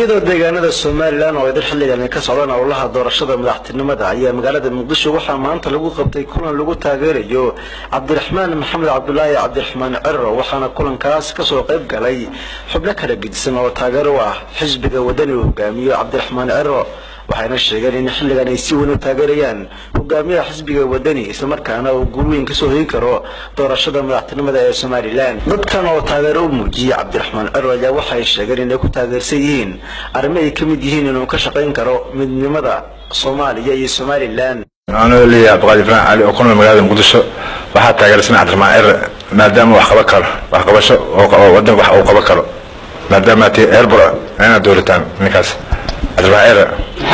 iyadoo deegaanada somalilan oo ay dad xilligan ay ka socdaan howlaha doorashada madaxtinimada ayaa magaalada muqdisho waxaa maanta lagu qabtay kulan lagu taageerayo cabdiraxmaan maxamed cabdulaahi cabdiraxmaan ciro waxaana kulankaas kasoo qayb galay xubno kala gedisan oo taageero u ah xisbiga wadani uu hogaamiyo cabdiraxmaan ciro waxayna sheegeen in xilligan ay si weyn u taageerayaan hogaamiyaha xisbiga wadani islamarkaana uu guul weyn kasoo hegi karo doorashada madaxtinimada ee somalilan dadkan oo taageero u muujiyey cabdiraxmaan ciro ayaa waxay sheegeen inay ku taageersan yihiin arrimo ay ka mid yihiin inuu ka shaqayn karo midnimada soomaaliya iyo somalilan anoo leeyahay abdiqaadir ibrahim cali oo ku nool magaalada muqdisho waxaa taageersan cabdiraxmaan cire maadaama wax qaban karo waxqabasho oo wadan wax uu qaban karo maadaama tii herbura inaad dowlataan ninkaas cabdiraxmaan cire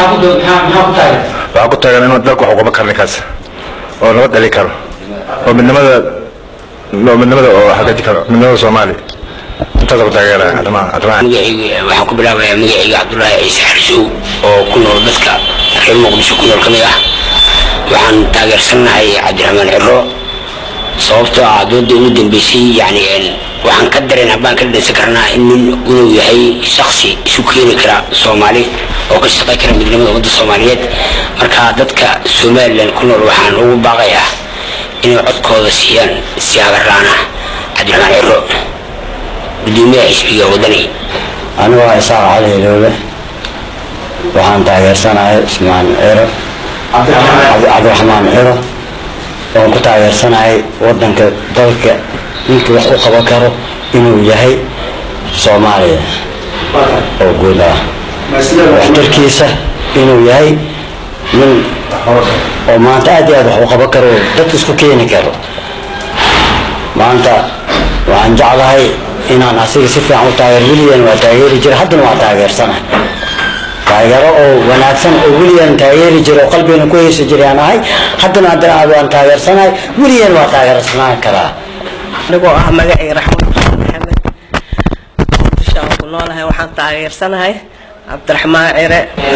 waxaa ku taagan inuu dalka wax u qaban karo ninkaas oo nabad dhali karo oo midnimada oo midnimada oo hagaaji karo midnimada soomaaliya intaasa ku taageeraya cabdiraxmaan cabdiraxmaan magacayga waxaan ku bilaabayaa magacayga cabdulaahi ciise xarsow oo ku nool dadka reer muqdisho ku nool ka mid ah waxaan taageersanahay cabdiraxmaan ciro sababtoo ah dooda ugu dambeysay yani waxaan ka dareen baan ka dhadhansan karnaa in nin inuu yahay shaksi isu keeni kara soomaali oo ka shaqay kara midnimada ummadda soomaaliyeed marka dadka somalilan ku nool waxaan ugu baaqayaa inay codkooda siiyaan si hagarraana cabdiraxmaan ciro gudoomiyaha xisbiga wadani anigu waa isaaq cali hilowle waxaan taageersanahay ismaan ciro cabdiraxmaan ciro oon ku taageersanahay wadanka dalka ninkii wax u qaban karo inuu yahay soomaaliya oo guud ah waxtarkiisa inuu yahay nin oo maanta aad iyo aad wax u qaban karo dadka isku keeni karo maanta waxaan jeclahay inaan asiga si fiican u taageer weligan waa taageeri jira haddana waa taageersanahay taageero oo wanaagsan oo weligan taageeri jira oo qalbigana ku heysa jiray aan ahay haddana haddana waan taageersanahay weligan waa taageersanaan karaa anigoo ah magacay raxmad xuseen maxamed muqdisho aan ku noolahay waxaan taageersanahay cabdiraxmaan cire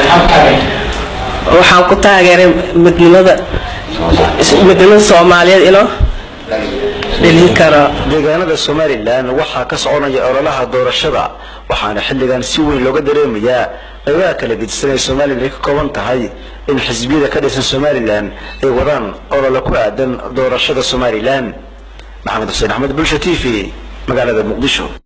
waxaan ku taageeray midnimada midnimada soomaaliyeed inoo dhelin karo deegaanada somalilan waxaa ka soconaya ololaha doorashada waxaana xilligan si weyn looga dareemayaa qaybaha kala gedisan ee somalilan ay ka kooban tahay in xisbiyada ka dhisan somalilan ay wadaan olole ku aadan doorashada somalilan maxamed xuseen axmed bulsha t v magaalada muqdisho